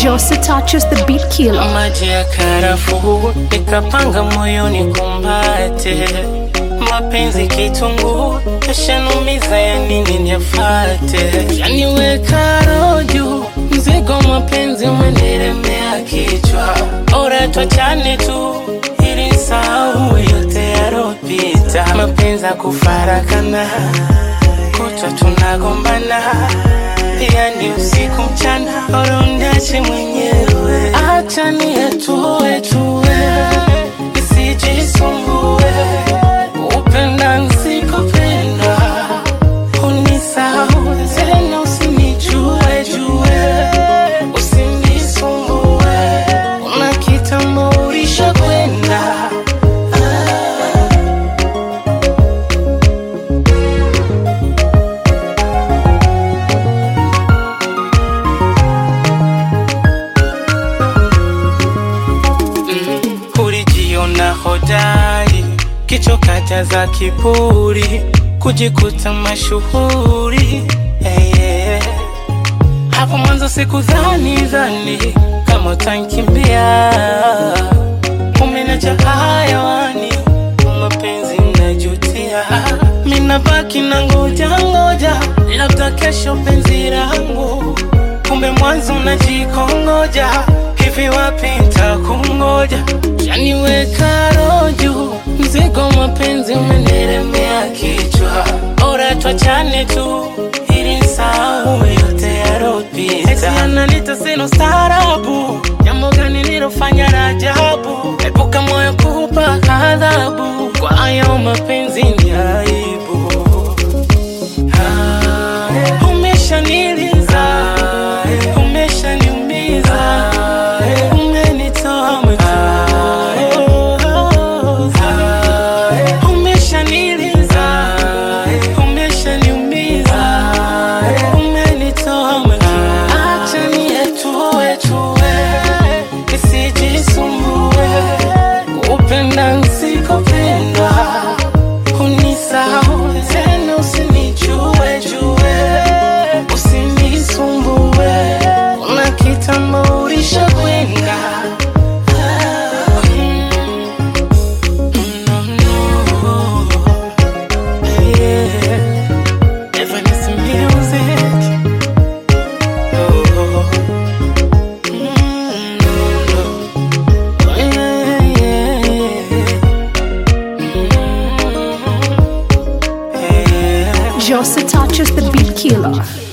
Jose touches the beat killer. maji ya karafuu nikapanga moyoni kumbate mapenzi kitunguu yashanumiza ya nini niyafate yaniweka roju mzigo mapenzi umeniremea kichwa ora twachane tu ili sahau yote yaropita mapenzi akufarakana kutwa tunagombana yani usiku mchana orondache mwenyewe acha nietue tue isijisumbue upenda nsikupenda unisahau tena usinijue jue usinisumbue una kitambo ulisha kwenda ulijiona hodari, kichoka jaza kiburi, kujikuta mashuhuri hey, yeah. Hapo mwanzo sikudhani dhani kama utankimbia, umeniacha hayawani, mapenzi najutia, mina baki na ngoja ngoja, labda kesho penzi langu, kumbe mwanzo najikongoja, hivi wapi ntakungoja, yaniweka roju, mzigo mapenzi umeniremea kichwa, ora twachane tu ili nisahau yote yaropita. Eti ananita sina ustaarabu, jambo gani nilofanya la ajabu? Epuka moyo kupa adhabu, kwa hayo mapenzi ni aibu. Ah, Umeshaniliza, umeshaniumiza, umenitoa machozi. Umeshaniliza, umeshaniumiza, umenitoa machozi. Acha nietue tue, nisijisumbue, kupenda nisikopendwa unisahau tena, usinijue jue, usinisumbue, una kitambo ulisha kwenda. No, no. Yeah. Evanescence music. Oh. Mm, no, no. Yeah, yeah, yeah. Jose touches the beat killer.